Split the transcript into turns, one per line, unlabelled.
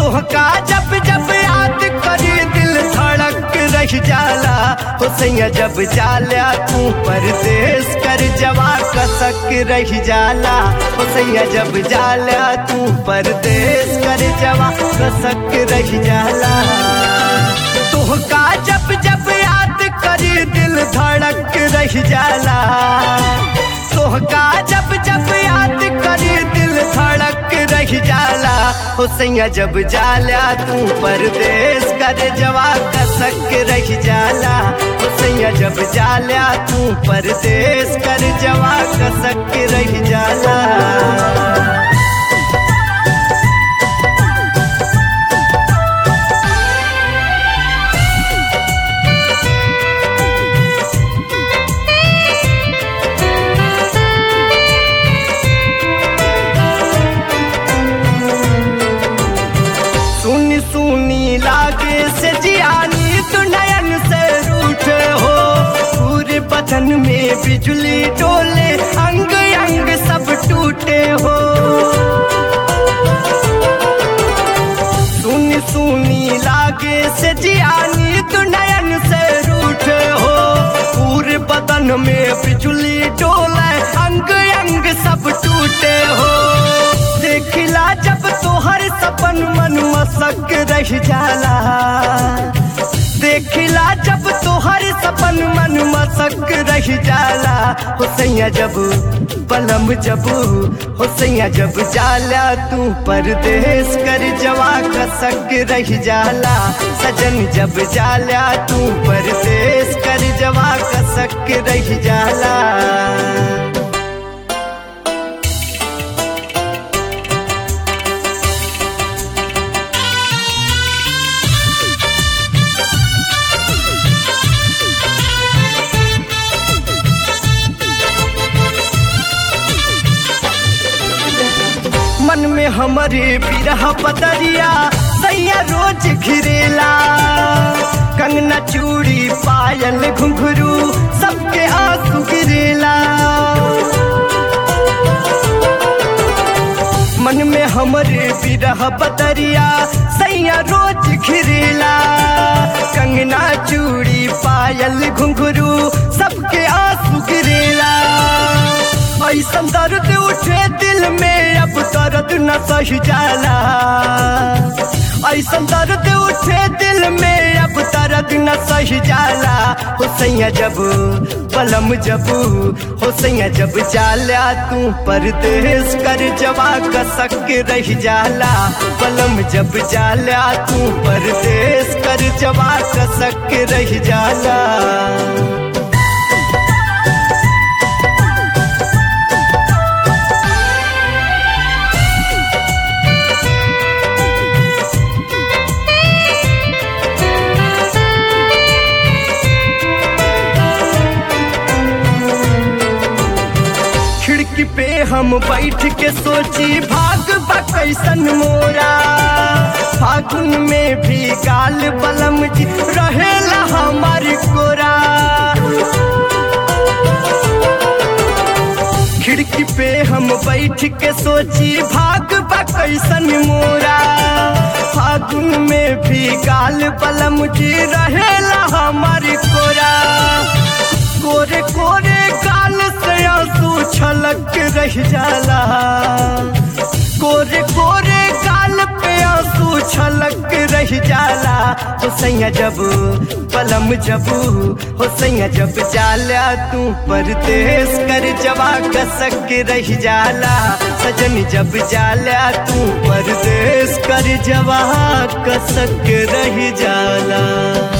तोहका जब जब याद करी दिल धड़क रह जाला हो सैया जब जाला तू परदेश कर जवा कसक रह जाला हो सैया जब जाला तू परदेश कर जवा कसक रह जाला तोहका जब जब याद करी दिल धड़क रह जाला तोहका जब जब याद करी दिल धड़क रह जाला हो सैया जब जाला तू परदेश कर जवा कसक रह जाला हो सैया जब जाला तू परदेश कर जवा कसक रह जाला सुनी सुनी लागे से जियानी तू नयन से रूठे हो पूरे बदन में बिजली डोले अंग अंग सब टूटे हो सुनी सुनी लागे से जियानी तू नयन से रूठे हो पूरे बदन में बिजली डोले अंग अंग सब टूटे हो देखिला जब तोहर सपन मन मसक रह जाला देखिला जब तोहर सपन मन मसक रह जाला हो सैया जब पलम जब हो सैया जब जाला तू परदेश कर जवा कसक रह जाला सजन जब जाला तू परदेश कर जवा कसक रह जाला मन में हमारे बिरह पतरिया सैया रोज घिरेला कंगना चूड़ी पायल घुंघरू सबके आंसू गिरेला मन में हमारे बिरह पतरिया सैया रोज घिरेला कंगना चूड़ी पायल घुंघरू सबके आंसू गिरेला ऐसा दर्द उठे दिल में अब दर्द न सह जाला ऐसा दर्द उठे दिल में अब दर्द न सह जाला हो सैया जब पलम जब हो सैया जब जाला तू परदेश कर जवा कसक रह जाला पलम जब जाला तू परदेश कर जवा कसक रह जाला खिड़की पे हम बैठ के सोची भाग बा कैसन मोरा फागुन में भी गाल बलम जी रहेला हमारी कोरा खिड़की पे हम बैठ के सोची भाग बा कैसन मोरा फागुन में भी गाल बलम जी रहेला हमारी कोरा कोरे कोरे गाल से आंसू छलक रह जाला कोरे कोरे गाल पे आंसू छलक रह जाला हो सैया जब पलम जब हो सैया जब जाला तू परदेश कर जवा कसक रह जाला सजन जब जाला तू परदेश कर जवा कसक रह जाला